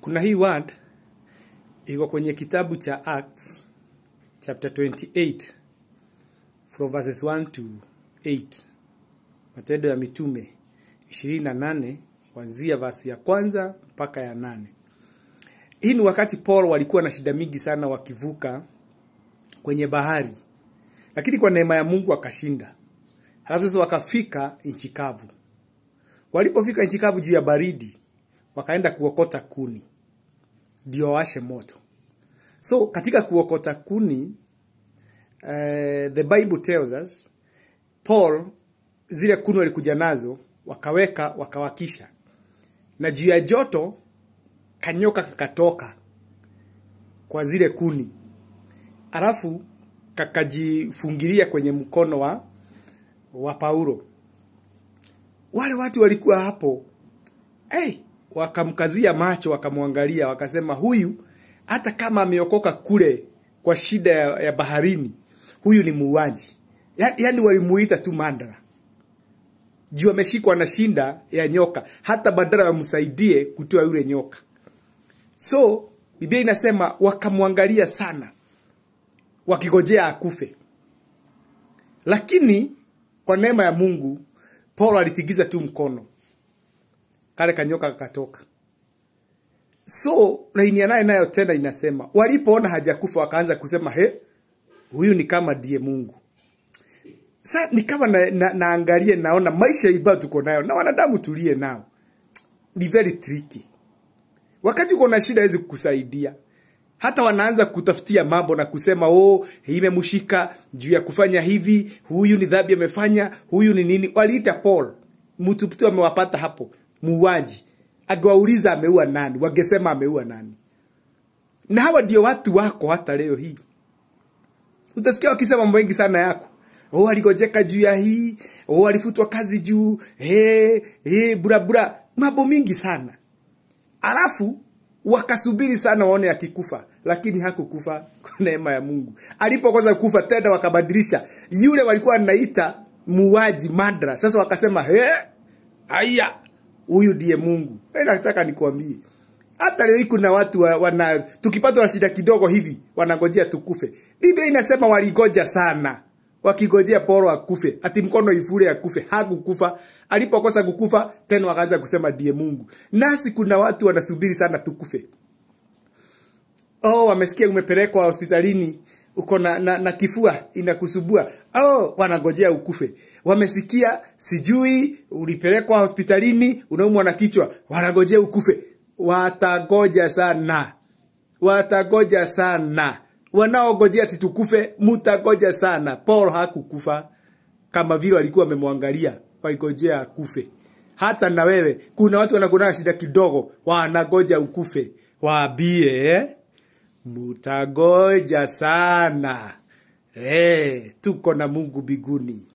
kuna hii word iko kwenye kitabu cha Acts chapter 28 from verses 1 to 8 matendo ya mitume 28 kuanzia vasi ya kwanza mpaka ya nane hii ni wakati Paul walikuwa na shida mingi sana wakivuka kwenye bahari lakini kwa neema ya Mungu akashinda halafu sasa wakafika nchi kavu walipofika nchi kavu juu ya baridi wakaenda kuokota kuni ndio washe moto so katika kuokota kuni uh, the bible tells us paul zile kuni walikuja nazo wakaweka wakawakisha na juu ya joto kanyoka kakatoka kwa zile kuni alafu kakajifungilia kwenye mkono wa wa paulo wale watu walikuwa hapo hey, wakamkazia macho wakamwangalia wakasema huyu hata kama ameokoka kule kwa shida ya, ya baharini huyu ni muuaji ya, yaani walimuita tu mandara juu ameshikwa na shinda ya nyoka hata badala wamsaidie kutoa yule nyoka so biblia inasema wakamwangalia sana wakigojea akufe lakini kwa neema ya mungu paulo alitigiza tu mkono kale kanyoka kakatoka so laini ya naye nayo tena inasema walipoona hajakufa wakaanza kusema he huyu ni kama ndiye mungu sa ni kama na, na, naangalie naona maisha ibao tuko nayo na wanadamu tulie nao ni very tricky wakati uko na shida hawezi kukusaidia hata wanaanza kutafutia mambo na kusema oh imemshika juu ya kufanya hivi huyu ni dhambi amefanya huyu ni nini waliita paul mtu tu amewapata hapo muuaji akiwauliza ameua nani wangesema ameua nani na hawa ndio watu wako hata leo hii utasikia wakisema mambo mengi sana yako oh aligojeka juu ya hii oh alifutwa kazi juu hey, hey, burabura mambo mingi sana alafu wakasubiri sana waone akikufa lakini hakukufa kwa neema ya mungu alipokosa kufa tena wakabadilisha yule walikuwa naita muwaji madra sasa wakasema he aya huyu ndiye mungu e nataka nikuambie hata leo hii kuna watu wa, wana tukipatwa na shida kidogo hivi wanangojea tukufe biblia inasema waligoja sana wakigojea poro akufe ati mkono ifure akufe hakukufa alipokosa kukufa tena wakaanza kusema ndiye mungu nasi kuna watu wanasubiri sana tukufe oh wamesikia umepelekwa hospitalini uko na, na, na kifua inakusubua oh wanangojea ukufe wamesikia sijui ulipelekwa hospitalini unaumwa na kichwa wanangojea ukufe watagoja sana watagoja sana wanaogojea titukufe mutagoja sana paul hakukufa kama vile walikuwa wamemwangalia waigojea akufe hata na wewe kuna watu wanakuwa shida kidogo wanagoja ukufe waambie eh? mutagoja sana eh, tuko na mungu biguni